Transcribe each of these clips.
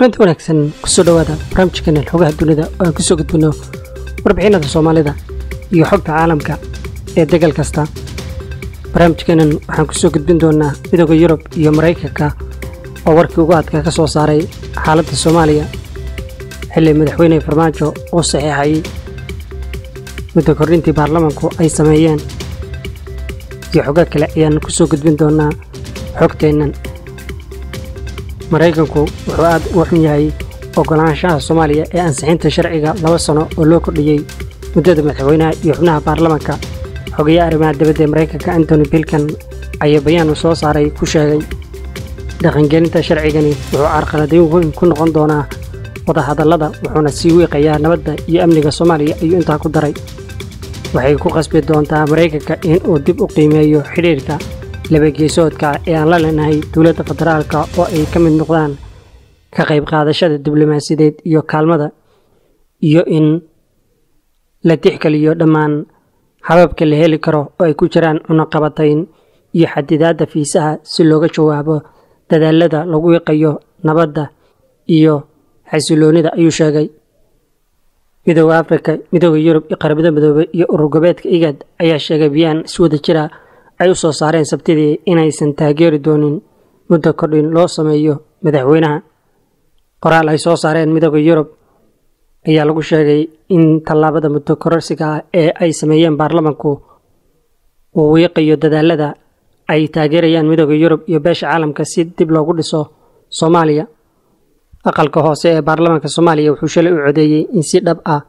kulanti wanaagsan kusoo dhowaada barnaamijkeena xogaha dunida oo aan kusoo gudbino warbixinada soomaalida iyo xogta caalamka ee degal kasta barnaamijkeenan waxaan kusoo gudbin doonaa midooda yurub iyo maraykanka oo warkii ugu adkaa ka soo saaray xaaladda soomaaliya xilli madaxweyne farmaajo uu saxiixayay muddo kordhintii baarlamanku ay sameeyeen iyo xogo kale ayaan kusoo gudbin doonaa xogteennan maraykanku wuxuu aad u xun yahay oggolaanshaha soomaaliya ee ansixinta sharciga laba sano oo loo kordhiyey muddada madaxweynaha iyo xubnaha baarlamanka xogayaha arrimaha dibadda ee maraykanka antony bilkan ayaa bayaan uu soo saaray ku sheegay dhaqangelinta sharcigani wuxuu carqaladayn weyn ku noqon doonaa wadahadallada wuxuuna sii wiiqayaa nabadda iyo amniga soomaaliya ayuu intaa ku daray waxay ku qasbi doontaa maraykanka in uu dib u qiimeeyo xidhiirka labageesoodka ee aan la leenahay dowladda federaalka oo ay ka mid noqdaan ka qayb qaadashada diblomaasiyadeed iyo kaalmada iyo in la tixgeliyo dhammaan hababka la heli karo oo ay ku jiraan cunaqabatayn iyo xadidaadda fiisaha si looga jawaabo dadaalada lagu wiiqayo nabadda iyo xasiloonida ayuu sheegay midooda afrika midooda yurub iyo qaramada midoobey iyo urur gobeedka igad ayaa sheegay biyaan iswada jira ay u soo saareen sabtidii inaysan taageeri doonin muddo kordhin loo sameeyo madaxweynaha qoraal ay soo saareen midooda yurub ayaa lagu sheegay in tallaabada muddo kororsiga ah ee ay sameeyeen baarlamanku uu wiiqayo dadaalada ay taageerayaan midooda yurub iyo beesha caalamka si dib loogu dhiso soomaaliya aqalka hoose ee baarlamaanka soomaaliya wuxuu shalay u codeeyey in si dhab ah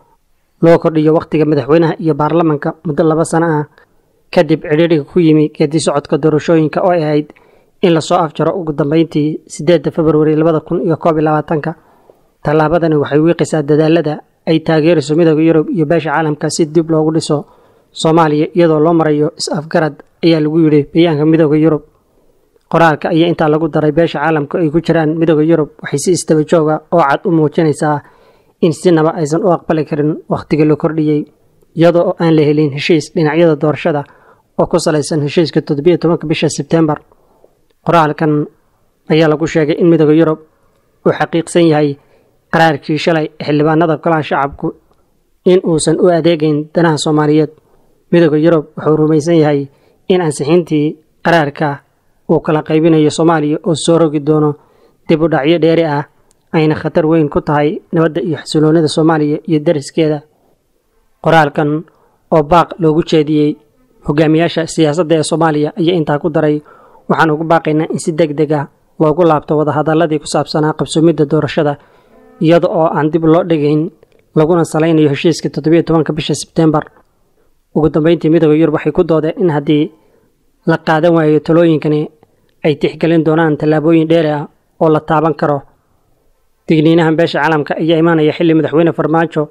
loo kordhiyo wakhtiga madaxweynaha iyo baarlamanka muddo laba sano ah kadib cidhiidhiga ku yimi geedi socodka doorashooyinka oo ay ahayd in lasoo afjaro ugu dambeyntii siddeedda februari labada kun iyo koob iyo labaatanka tallaabadani waxay wiiqaysaa dadaalada ay taageerayso midooda yurub iyo beesha caalamka si dib loogu dhiso soomaaliya iyadoo loo marayo is-afgarad ayaa lagu yidhi bayaanka midooda yurub qoraalka ayaa intaa lagu daray beesha caalamka ay ku jiraan midooda yurub waxay si istaba jooga oo cad u muujinaysaa in sinaba aysan u aqbali karin wakhtiga la kordhiyey iyadoo oo aan la helin heshiis dhinacyada doorashada oo ku salaysan heshiiska toddobiyo tobanka bisha sebtembar qoraalkan ayaa lagu sheegay in midooda yurub uu xaqiiqsan yahay qaraarkii shalay xildhibaanada golaha shacabku in uusan u adeegayn danaha soomaaliyeed midooda yurub wuxuu rumaysan yahay in ansixintii qaraarka uu kala qaybinayo soomaaliya oo soo rogi doono dib u dhacyo dheeri ah ayna khatar weyn ku tahay nabadda iyo xasiloonida soomaaliya iyo dariskeeda qoraalkan oo baaq loogu jeediyey hogaamiyaasha siyaasadda ee soomaaliya ayaa intaa ku daray waxaan ugu baaqaynaa in si deg deg ah loogu laabto wadahadalladii ku saabsanaa qabsoomidda doorashada iyada oo aan dib loo dhigayn laguna salaynayo heshiiska toddobiyo tobanka bisha sebtembar ugu dambeyntii midooda yurub waxay ku doodeen in haddii la qaadan waayo talooyinkani ay tixgelin doonaan tallaabooyin dheeri ah oo la taaban karo digniinahan beesha caalamka ayaa imaanaya xilli madaxweyne farmaajo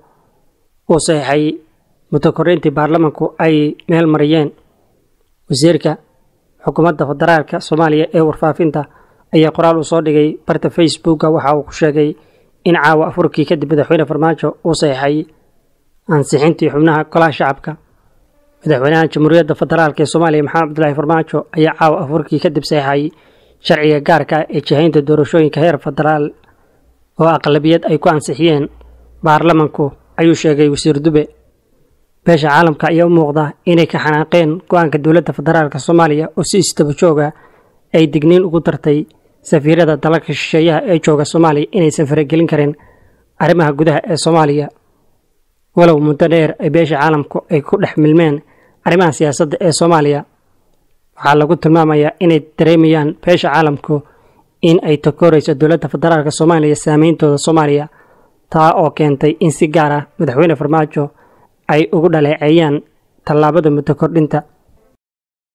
uu saxiixay muddo korreyntii baarlamanku ay meel mariyeen wasiirka xukuumadda federaalka soomaaliya ee warfaafinta ayaa qoraal uu soo dhigay barta facebooka waxa uu ku sheegay in caawa afurkii kadib madaxweyne farmaajo uu saxiixay ansixintii xubnaha golaha shacabka madaxweynaha jamhuuriyadda federaalk ee soomaaliya maxamed cabdulaahi farmaajo ayaa caawa afurkii kadib saxiixay sharciga gaarka ee jihaynta doorashooyinka heer federaal oo aqlabiyad ay ku ansixiyeen baarlamanku ayuu sheegay wasiir dube beesha caalamka ayaa u muuqda inay ka xanaaqeen go-aanka dowladda federaalk soomaaliya oo si istaba jooga ay digniin ugu dartay safiirada dalalka shisheeyaha ee jooga soomaaliya inaysan faragelin karin arrimaha gudaha ee soomaaliya walow muddo dheer ay beesha caalamku ay ku dhex milmeen arrimaha siyaasadda ee soomaaliya waxaa lagu tilmaamayaa inay dareemayaan beesha caalamku in ay takoorayso dowladda federaalk soomaaliya saameyntooda soomaaliya taa oo keentay in si gaar ah madaxweyne farmaajo ay ugu dhaleeceeyaan tallaabada muddo kordhinta